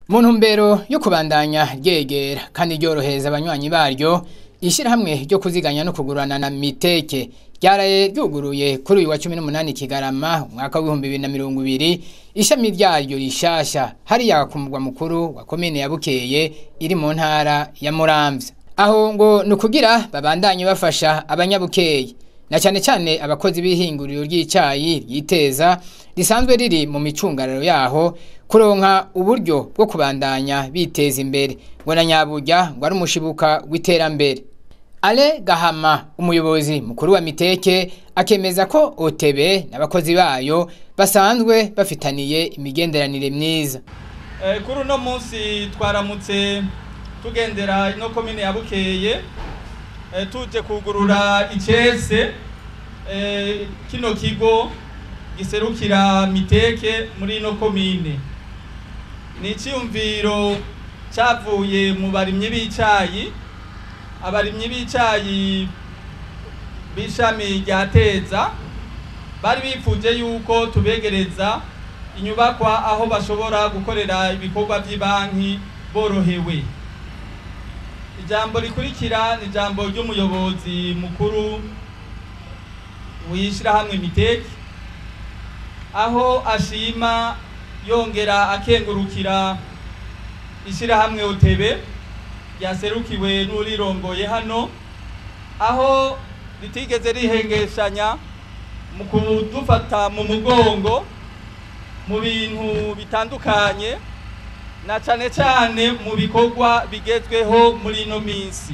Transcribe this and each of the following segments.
mu ntumbero yo kubandanya ryegera kandi ryorohereza abanywanyi baryo ishyirahamwe ryo kuziganya no kugurana na miteke ryaraye ryuguruye kuri uyu wa cumi n'umunani kigarama umwaka w'ibihumbi bibiri na mirongo ibiri ishami ryaryo rishasha hariya ku mugwa mukuru wa komine ya bukeye iri mu ntara ya muramvya aho ngo ni ukugira babandanye bafasha abanyabukeye na cyane cyane abakozi b'ihinguriro ry'icayi ryiteza risanzwe riri mu micungararo yaho kuronka uburyo bwo kubandanya biteza imbere ngo na nyaburya ngo ari umushibuka w'iterambere ale gahama umuyobozi mukuru wa miteke akemeza ko otebe n'abakozi bayo basanzwe bafitaniye imigenderanire myiza kuri uno munsi twaramutse tugendera ino komine ya bukeye tuje kugurura icese kino kigo giserukira miteke muri ino komine ni icyiyumviro cyavuye mu barimyi b'icayi abarimyi b'icayi b'ishami rya teza bari bifuje yuko tubegereza inyubakwa aho bashobora gukorera ibikorwa by'ibanki borohewe ijambo rikurikira ni ijambo ry'umuyobozi mukuru w'ishyirahamwe miteke aho ashima yongera akengurukira ishyirahamwe utebe ryaserukiwe n'urirongoye hano aho ritigeze rihengeshanya mu kudufata mu mugongo mu bintu bitandukanye na cyane cyane mu bikorwa bigezweho muri ino minsi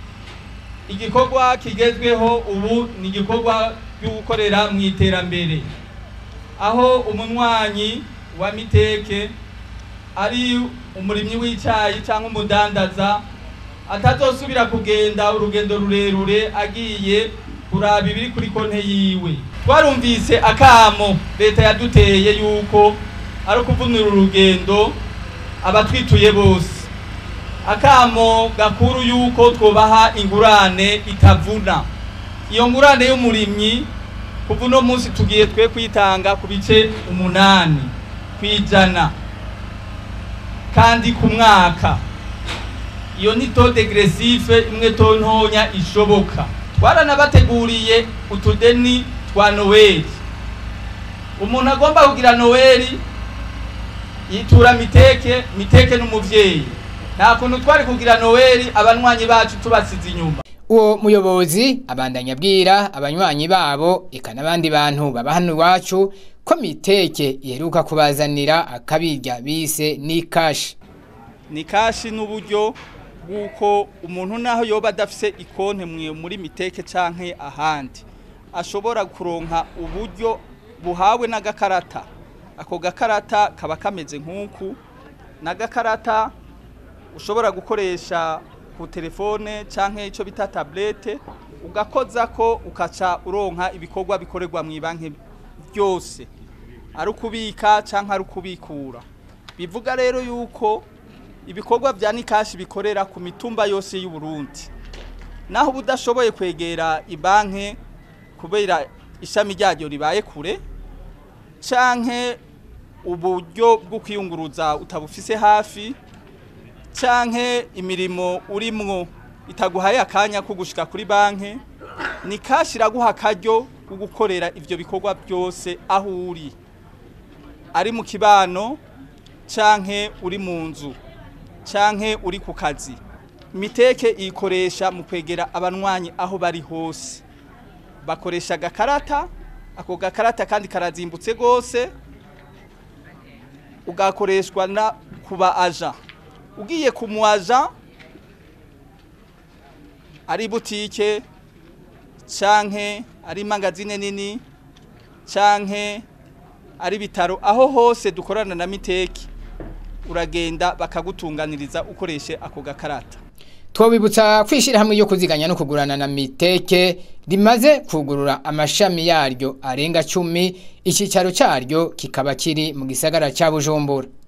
igikorwa kigezweho ubu ni igikorwa cyo gukorera mu iterambere aho umunywanyi wa miteke ari umurimyi w'icyayi cyangwa umudandaza atazosubira kugenda urugendo rurerure agiye kuraba ibiri kuri konte yiwe twarumvise akamo leta yaduteye yuko ari ukuvunira urugendo abatwituye bose akamo gakuru yuko twobaha ingurane itavuna iyo ngurane y'umurimyi kuva uno munsi tugiye twe kwitanga ku bice umunani ku ijana kandi ku mwaka iyo ni to degresive imwe to ntonya ishoboka twaranabateguriye utudeni twa noweli umuntu agomba kugira noweli yitura miteke miteke n'umuvyeyi nta kuntu twari kugira noweli abanywanyi bacu tubasize inyuma uwo muyobozi abandanya abwira abanywanyi babo eka n'abandi bantu baba hano iwacu ko miteke iheruka kubazanira akabirya bise ni kashi ni kashi n'uburyo bw'uko umuntu naho yoba adafise ikonte muri miteke canke ahandi ashobora kuronka uburyo buhawe n'agakarata ako gakarata kaba kameze nk'uku n'agakarata ushobora gukoresha ku telefone canke ico bita tablete ugakoza ko ukaca uronka ibikorwa bikorerwa mu banki byose ari ukubika canke ari ukubikura bivuga rero yuko ibikorwa vya nikashi bikorera ku mitumba yose y'u Burundi naho budashoboye kwegera ibanke kubera ishami ryayo ribaye kure canke uburyo bwo kwiyunguruza utabufise hafi canke imirimo urimwo itaguhaye akanya ko gushika kuri banke ni kashi iraguha akaryo ko gukorera ivyo bikorwa byose aho uri ari mu kibano canke uri mu nzu canke uri ku kazi miteke iyikoresha mu kwegera abanywanyi aho bari hose bakoresha agakarata ako gakarata kandi karazimbutse rwose ugakoreshwa na kuba aja ugiye ku mu aja ari butike canke ari magazine nini canke ari bitaro aho hose dukorana na miteki uragenda bakagutunganiriza ukoreshe ako gakarata twabibutsa kwishira hamwe yo kuziganya no kugurana na miteke rimaze kugurura amashami yaryo arenga cumi icyicaro cyaryo kikaba kiri mu gisagara cya bujumbura